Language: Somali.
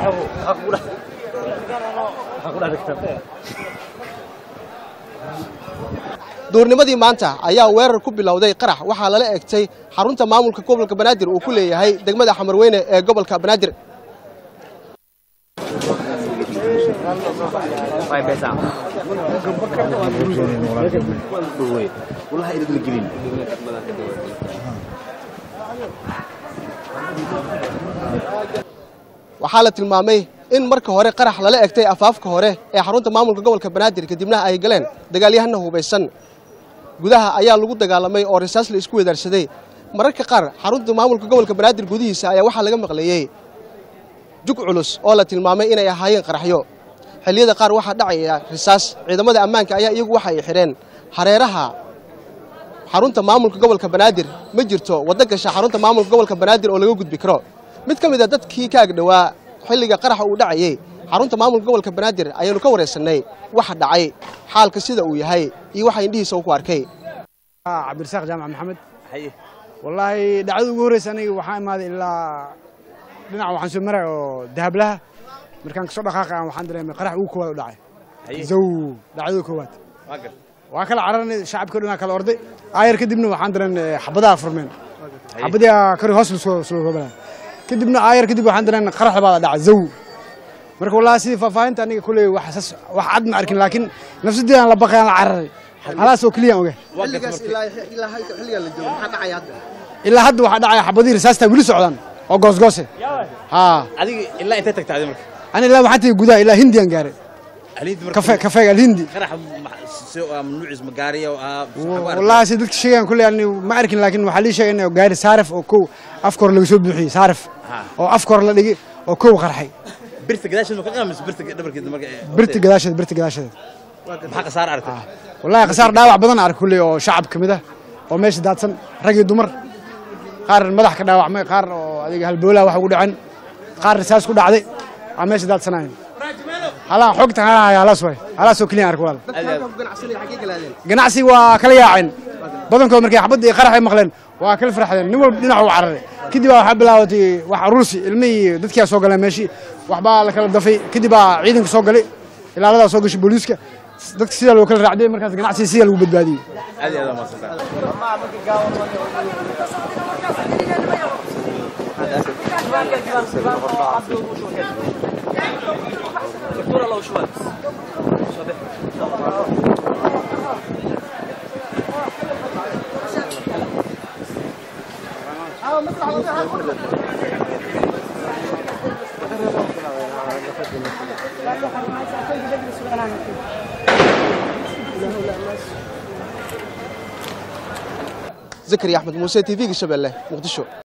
duurnimadii maanta ayaa weerar ku bilowday qarax waxaa lala egtay xarunta maamulka gobolka banaadir uu ku leeyahay degmada xamarweyne ee gobolka banaadir waxaa la tilmaamay in marka hore qarax lala egtay afaafka hore ee xarunta maamulka gobolka banaadir kadibna ay galeen dagaalyahana hubaysan gudaha ayaa lagu dagaalamay oo risaas la isku wedaarsaday mararka qaar xarunta maamulka gobolka banaadir gudihiisa ayaa waxaa laga maqleeyey jug culus oo la tilmaamay inay ahaayeen qaraxyo xilliyada qaar waxaa dhacaya risaas ciidamada ammaanka ayaa iyagu waxa ay xidheen hareeraha xarunta maamulka gobolka banaadir ma jirto waddo gasha xarunta maamulka gobolka banaadir oo laga gudbi karo mid ka mid a dadkii ka agdhowaa xilliga qaraxa uu dhacayey xarunta maamulka gobolka banaadir ayaanu ka wareysannay waxa dhacay xaalka sida uu yahay iyo waxa indhihiisa uu ku arkay cabdirasaaq jaamac maxamed wallaahi dhacdada ugu horreysa aniga waxaan imaaday ilaa dhinaca waxaan soo maray oo dahablaha markaan kasoo dhaqaaqa aan waxaan dareemay qarax ugu koowaad u dhacay zow dhacdada koowaad waa kala cararnay shacabka dhanaa kala orday aayar kadibna waxaan dareennay xabadaha furmeen xabadii kori hoos lasoo soo hobalaa kadibna aayar kadib waxaan dareennay qarax labaada dhacay zow marka wallaahi sidii faahfaahinta aniga kuley wax sas wax cad ma arkin laakiin nafsadii aan la baqay aan la cararay halaas oo keliya oga ilaa hadda waxaa dhacaya xabadihii risaastaa weli socdaan oo goosgoose haa adiga ilaa intay tagta adi marka ani ilaa waxaan tagay gudaha ilaa hindiyan gaaray alhiindi marka kafe kafeega alhindi qarax nuuciis magaariya oo ah wallaahi si dadka sheegaan kuley ani ma arkin laakiin waxaa lii sheegay in gaari saarif oo kow afka hore laga soo buuxiyey saarif oo afka hore la dhigay oo kow qarxay birta gadaasheed ma ka qamis birta dhabarkeeda marka birta gadaasheed birta gadaasheed maxaa khasaar aragtay wallaahi khasaar dhaawac badan ark kuley oo shacab ka mid ah oo meesha daadsan rag iyo dumar qaar madax ka dhaawacmay qaar oo adiga halboolaha wax ugu dhacen qaar risaas ku dhacday aa meesha daadsanaayeen halaa xogta halahay halaas waay halaas oo keliya ark walaal ganacsi waa kala yaaceen badankood markay xabadda iyo qarax ay maqleen waa kala farxdeen nin walba dhinac u cararay kadib baa waxaa bilaabatay wax aruursi ilmihii dadkiyaa soo galeen meeshii waxbaa la kala dafay kadib baa ciidanka soo galay ilaaladaa soo gashay booliiska dadka sidaa loo kala raacday markaas ganacsiga sidaa lagu badbaadiyey aad iyo aad waa mahadsantahay zakariya axmed muuse t v-ga shabeelle muqdisho